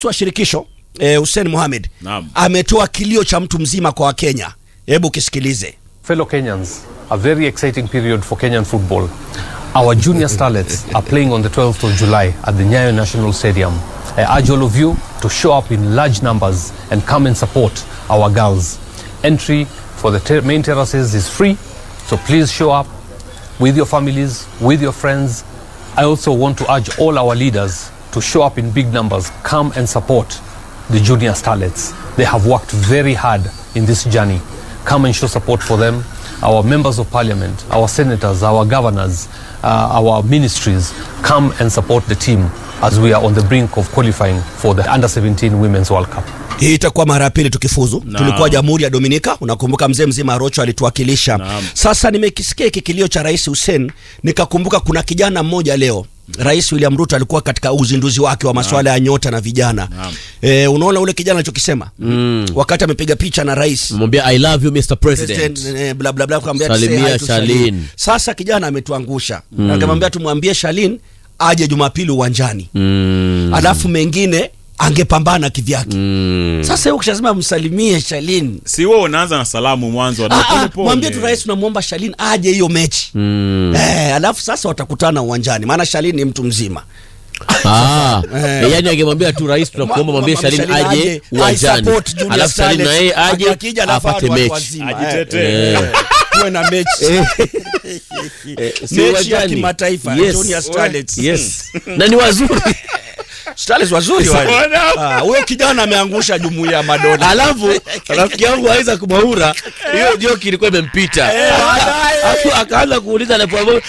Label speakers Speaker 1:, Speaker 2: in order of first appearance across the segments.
Speaker 1: wa shirikisho eh, Hussein Mohamed
Speaker 2: Naam.
Speaker 1: ametoa kilio cha mtu mzima kwa Wakenya. Hebu kisikilize.
Speaker 3: Fellow Kenyans, a very exciting period for Kenyan football. Our junior starlets are playing on the 12th of July at the Nyayo National Stadium. I urge all of you to show up in large numbers and come and support our girls. Entry for the ter- main terraces is free, so please show up with your families, with your friends. I also want to urge all our leaders to show up in big numbers, come and support the junior starlets. They have worked very hard in this journey. Come and show support for them. Our members of parliament, our senators, our governors, uh, our ministries, come and support the team as we are on the brink of qualifying for the Under 17 Women's World Cup.
Speaker 1: Hii itakuwa mara ya pili tukifuzu.
Speaker 2: Naam.
Speaker 1: Tulikuwa Jamhuri ya Dominika, unakumbuka mzee mzima Rocho alituwakilisha.
Speaker 2: Naam.
Speaker 1: Sasa nimekisikia hiki kilio cha Rais Hussein, nikakumbuka kuna kijana mmoja leo Rais William Ruto alikuwa katika uzinduzi wake wa masuala ya nyota na vijana.
Speaker 2: Naam.
Speaker 1: E, unaona ule kijana alichokisema mm. wakati amepiga picha na rais
Speaker 4: mwambia i love you mr president
Speaker 1: President, eh, bla bla bla akamwambia
Speaker 4: Salimia
Speaker 1: say hi to
Speaker 4: Shalin.
Speaker 1: Sasa kijana ametuangusha mm. akamwambia tumwambie Shalin aje Jumapili uwanjani
Speaker 4: mm.
Speaker 1: alafu mengine angepambana kivyake
Speaker 4: Mm.
Speaker 1: sasa hiyo ukishasema msalimie Shalin
Speaker 2: si wewe unaanza na salamu mwanzo
Speaker 1: Ah,
Speaker 2: wa pole
Speaker 1: ah,
Speaker 2: pole.
Speaker 1: mwambie tu rais tunamwomba Shalin aje hiyo mechi
Speaker 4: Mm.
Speaker 1: eh, alafu sasa watakutana uwanjani maana Shalin ni mtu mzima
Speaker 4: Ah,
Speaker 1: Eh.
Speaker 4: yani angemwambia tu rais tunakuomba mwambie
Speaker 1: Mwambie
Speaker 4: Shalin
Speaker 1: Shalin
Speaker 4: aje
Speaker 1: aje,
Speaker 4: uwanjani
Speaker 1: aisupport Junior
Speaker 4: alafu Shalin na
Speaker 1: Starlets.
Speaker 4: yeye aje
Speaker 1: Akija alafu
Speaker 4: apate
Speaker 1: watu
Speaker 4: mechi
Speaker 1: wazima,
Speaker 2: Ajitetee.
Speaker 1: eh, eh, kuwe na mechi
Speaker 4: Eh, si
Speaker 1: mechi ya
Speaker 4: uwanjani.
Speaker 1: kimataifa
Speaker 4: Yes.
Speaker 1: Junior Starlets
Speaker 4: yes na ni wazuri
Speaker 1: Starlets wazuri wale
Speaker 2: Wana-
Speaker 1: Ah, huyo kijana ameangusha jumuiya ya madola
Speaker 4: alafu rafiki yangu aweza kumaura hiyo joki ilikuwa imempita Alafu akaanza kuuliza anapoamua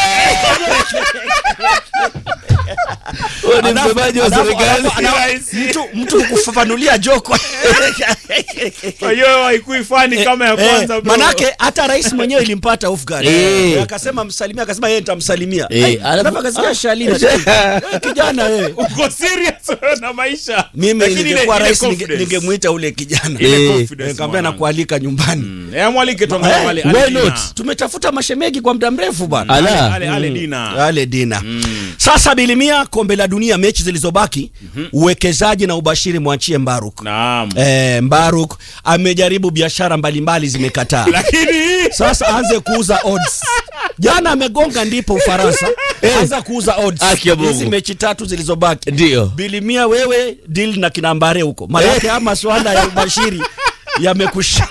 Speaker 4: Huyo ni
Speaker 1: Alafu-
Speaker 4: msemaji wa
Speaker 1: alafu-
Speaker 4: serikali
Speaker 1: alafu- alafu- mtu mtu kufafanulia joko
Speaker 2: Kwa hiyo haikui fani kama ya
Speaker 1: Eh,
Speaker 2: kwanza bro.
Speaker 1: manake hata rais mwenyewe ilimpata off guard
Speaker 4: Eh.
Speaker 1: Eh, akasema msalimia akasema yeye nitamsalimia
Speaker 4: Eh,
Speaker 1: Ai,
Speaker 4: alafu-
Speaker 1: alafu akasikia
Speaker 4: ah.
Speaker 1: Shalina wewe kijana wewe
Speaker 2: uko serious wewe na maisha
Speaker 1: mimi
Speaker 2: Lakini ile-
Speaker 1: ningekuwa
Speaker 2: ile
Speaker 1: rais ninge-
Speaker 2: confidence.
Speaker 1: ningemwita ule kijana
Speaker 2: Ile
Speaker 4: Eh.
Speaker 2: confidence,
Speaker 1: nikamwambia
Speaker 2: mwanangu.
Speaker 1: nakualika nyumbani
Speaker 2: Mm. Eh, mwalike tuangalie
Speaker 1: Eh,
Speaker 2: wale
Speaker 4: why
Speaker 2: Ale Dina.
Speaker 4: not?
Speaker 1: tumetafuta mashemegi kwa muda mrefu bwana
Speaker 4: Ala.
Speaker 2: Ale- Ale Dina.
Speaker 1: ale dina sasa bilimia kombe la dunia mechi zilizobaki uwekezaji na ubashiri mwachie mbaruk
Speaker 2: Naam.
Speaker 1: eh, mbaruk amejaribu biashara mbalimbali zimekataa
Speaker 2: Lakini
Speaker 1: sasa aanze kuuza odds jana amegonga ndipo ufaransa anza kuuza odds
Speaker 4: Haki ya Mungu.
Speaker 1: hizi mechi tatu zilizobaki
Speaker 4: ndio
Speaker 1: bilimia wewe deal na kinambare huko maanake haya maswala ya ubashiri yamekusha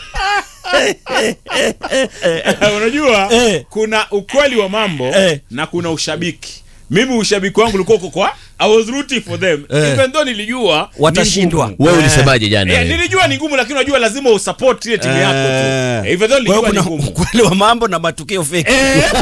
Speaker 2: unajua
Speaker 1: Eh.
Speaker 2: kuna ukweli wa mambo
Speaker 1: Eh.
Speaker 2: na kuna ushabiki mimi ushabiki wangu ulikuwa uko kwa I was rooting for them
Speaker 1: Eh.
Speaker 2: even though nilijua ni
Speaker 1: Watashindwa.
Speaker 2: ngumu.
Speaker 4: wewe
Speaker 1: Eh.
Speaker 4: ulisemaje jana
Speaker 2: Eh,
Speaker 4: wewe?
Speaker 2: nilijua ni ngumu lakini unajua lazima usupport ile timu yako tu Eh, even though
Speaker 1: Kwa hiyo
Speaker 2: nilijua ni
Speaker 1: kuna
Speaker 2: ngumu
Speaker 1: ukweli wa mambo na matukio feki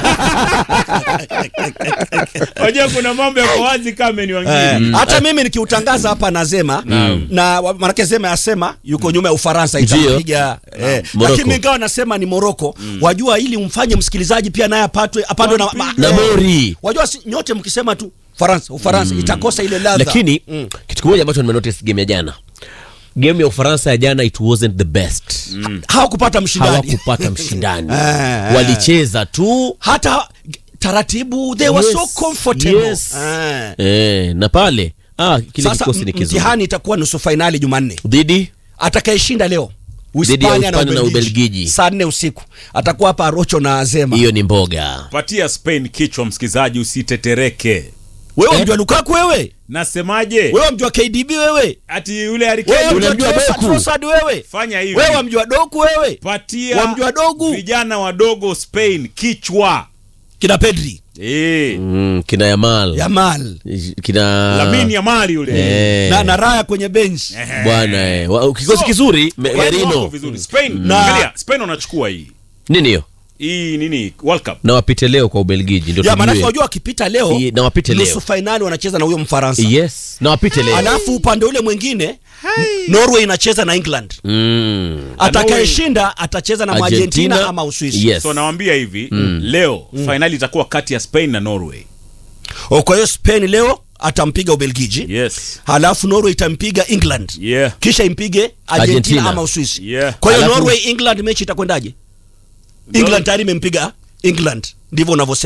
Speaker 2: unajua kuna mambo yako wazi kama ni
Speaker 1: Eh,
Speaker 2: wengine
Speaker 1: hata mimi nikiutangaza hapa nasema na wa- manake Zema yasema yuko nyuma ya Ufaransa
Speaker 4: Ndio.
Speaker 1: itampiga eh,
Speaker 4: Morocco.
Speaker 1: lakini ingawa nasema ni Moroko wajua ili umfanye msikilizaji pia naye apatwe apandwe na, ma-
Speaker 4: na
Speaker 1: eh,
Speaker 4: mori
Speaker 1: wajua si, nyote mkisema tu Faransa Ufaransa itakosa ile ladha
Speaker 4: lakini kitu kimoja ambacho nimenotice game ya jana game ya ufaransa ya jana it wasn't the best
Speaker 1: hawakupata mshindani
Speaker 4: hawakupata mshindani
Speaker 1: Eh, eh.
Speaker 4: walicheza tu
Speaker 1: hata taratibu they were
Speaker 4: Yes,
Speaker 1: so comfortable
Speaker 4: yes.
Speaker 1: Eh.
Speaker 4: eh, na pale ah, kile
Speaker 1: Sasa
Speaker 4: kikosi ni
Speaker 1: m-
Speaker 4: kizuri
Speaker 1: mtihani itakuwa nusu fainali Jumanne
Speaker 4: dhidi
Speaker 1: atakayeshinda leo
Speaker 4: Dhidi ya
Speaker 1: Uhispania na
Speaker 4: Uhispania na
Speaker 1: Ubelgiji
Speaker 4: Ubelgiji.
Speaker 1: saa nne usiku atakuwa hapa Rocho na Zema.
Speaker 4: hiyo ni mboga
Speaker 2: patia Spain kichwa msikizaji usitetereke
Speaker 1: Wewe mjua Lukaku wewe?
Speaker 2: nasemaje
Speaker 1: Wewe mjua KDB wewe?
Speaker 2: ati yule Harry
Speaker 1: Wewe
Speaker 2: Kane
Speaker 1: mjua
Speaker 4: unamjua
Speaker 1: Trossard-
Speaker 4: Doku?
Speaker 1: Trossard wewe?
Speaker 2: fanya hivi
Speaker 1: Wewe mjua Doku wewe?
Speaker 2: patia
Speaker 1: Wamjua dogu?
Speaker 2: vijana wadogo Spain kichwa
Speaker 1: Kina Pedri,
Speaker 2: eh
Speaker 4: mm, kina yamal
Speaker 1: Yamal
Speaker 4: kina
Speaker 2: Lamine Yamal yule
Speaker 4: eh,
Speaker 1: na, na Raya kwenye bench.
Speaker 4: bwana eh. Wa- kikosi
Speaker 2: So,
Speaker 4: kizuri me-
Speaker 2: Wako
Speaker 4: merino
Speaker 2: vizuri Spain
Speaker 1: Na-
Speaker 2: angalia Spain wanachukua hii
Speaker 4: nini hiyo
Speaker 2: hii nini World Cup
Speaker 4: na wapite leo kwa ubelgiji ndio
Speaker 1: Ya maana
Speaker 4: tujue.
Speaker 1: unajua wakipita leo
Speaker 4: Iye, na wapite leo.
Speaker 1: nusu fainali wanacheza na huyo Mfaransa.
Speaker 4: yes na wapite leo
Speaker 1: Alafu upande ule mwingine Norway inacheza na England.
Speaker 4: mm.
Speaker 1: Atakayeshinda atacheza na Argentina
Speaker 4: Argentina
Speaker 1: ama Uswisi.
Speaker 4: yes
Speaker 2: so nawambia hivi leo fainali itakuwa kati ya Spain na Norway
Speaker 1: O, Kwa hiyo Spain leo atampiga Ubelgiji.
Speaker 2: yes
Speaker 1: Halafu Norway itampiga England.
Speaker 2: yeah
Speaker 1: kisha impige Argentina,
Speaker 4: Argentina.
Speaker 1: ama Uswisi.
Speaker 2: Yeah.
Speaker 1: Kwa hiyo
Speaker 4: Alafu-
Speaker 1: Norway England mechi itakwendaje? England tayari imempiga England, ndivyo unavyosema.